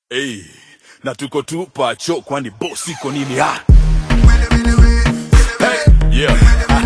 Hey, na tuko tu pacho kwani boss iko nini ha? Hey, yeah.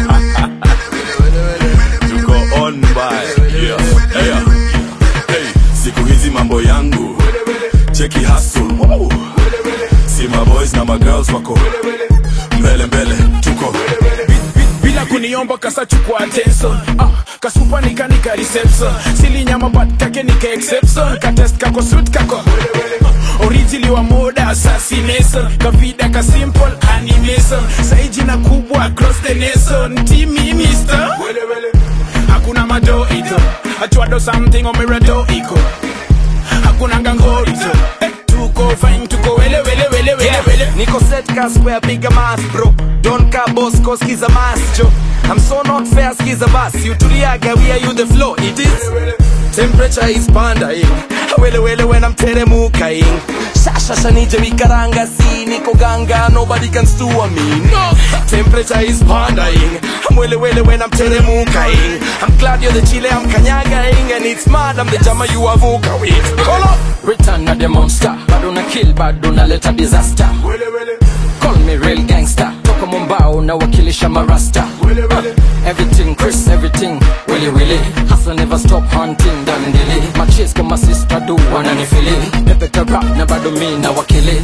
tuko on by. Yeah. Hey, hey, siku hizi mambo yangu cheki hustle. Wow. Si ma boys na ma girls wako mbele mbele tuko bila kuniomba kasachukua attention ah, kasupa nikanika reception silinyama but kake nika exception katest kako suit kako orijili wa moda assassination kavida ka simple animation saijina kubwa across the nation timi mister hakuna mado ito achwado something omerado iko hakuna ngangorito eh, tuko fine tuko wele wele wele wele Yeah, wele Nico set ka square bigger mass bro Don't ka boss cause skiza mass jo I'm so not fair skiza bass You tuliaga we are you the flow it is Temperature is pandaing Wele wele when I'm teremukaing Shasha shanije mikaranga si Niko ganga nobody can stew on me No Temperature is pandaing I'm wele wele when I'm teremukaing I'm glad you're the chile I'm kanyagaing And it's mad I'm the jama you avuka with Call up Return of the monster bado na kill bado naleta disaster call me real gangster toka mombao na wakilisha marasta Uh, everything chris everything willy willy hustle never stop hunting dandili machis kama sister do wananifili pepeta rap na bado mi na wakili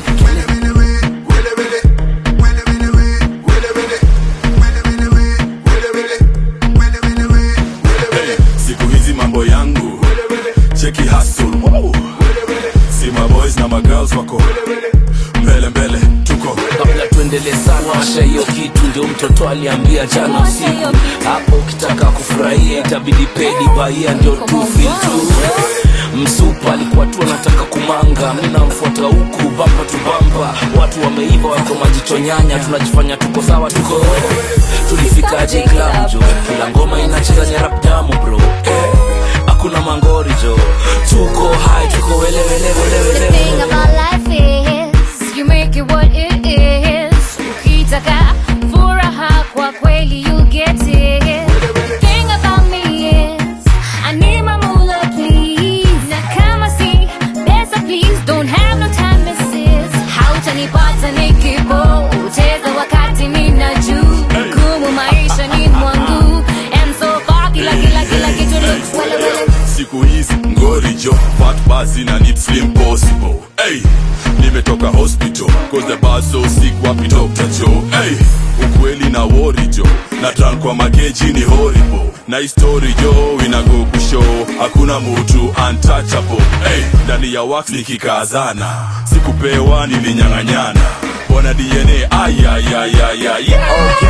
hey, siku hizi mambo yangu cheki hustle. Wow. Si ma boys na ma girls wako mbele mbele tuko kabla tuendelee sana washa hiyo kitu ndio mtoto aliambia jana usiku hapo ukitaka kufurahia itabidi pedi baia ndio tu feel tu msupa alikuwa tu anataka kumanga mi namfuata huku bamba tu bamba watu wameiva wako majicho nyanya tunajifanya tuko sawa tuko tulifikaje klabu jo kila ngoma inacheza nyarap damu bro eh, hakuna mangori jo tuko hai tuko wele wele wele The wele thing about life is you make it what it is. Ukitaka furaha kwa kweli you get it. The thing about me is I need my moolah please. Na kama si pesa please don't have no time misses. Hautanipata nikipoteza wakati nina juu. Gumu maisha ni mwangu and so far kila kila kila kitu looks wele wele. siku hizi ngori jo fat basi na need slim possible hey, nimetoka hospital cause the bar so sick wapi Dr. Joe hey, ukweli na wori jo na tran kwa mageji ni horrible na histori jo inago kushow hakuna mutu untouchable hey, ndani ya wax nikikazana sikupewa nilinyang'anyana bona DNA ayayayayay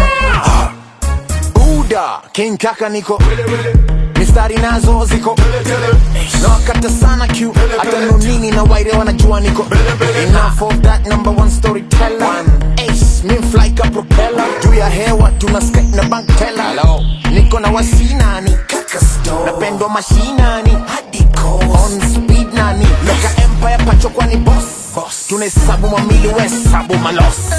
Buda King Kaka niko mistari nazo ziko na wakata sana Q hata nunini na waire wanajua niko enough of that number one storyteller ace mi fly ka propeller juu ya hewa tuna skate na bank teller niko na wasinani kaka store napendwa mashinani hadi coast on speed nani loka empire pacho kwani boss tunahesabu mamili we hesabu malos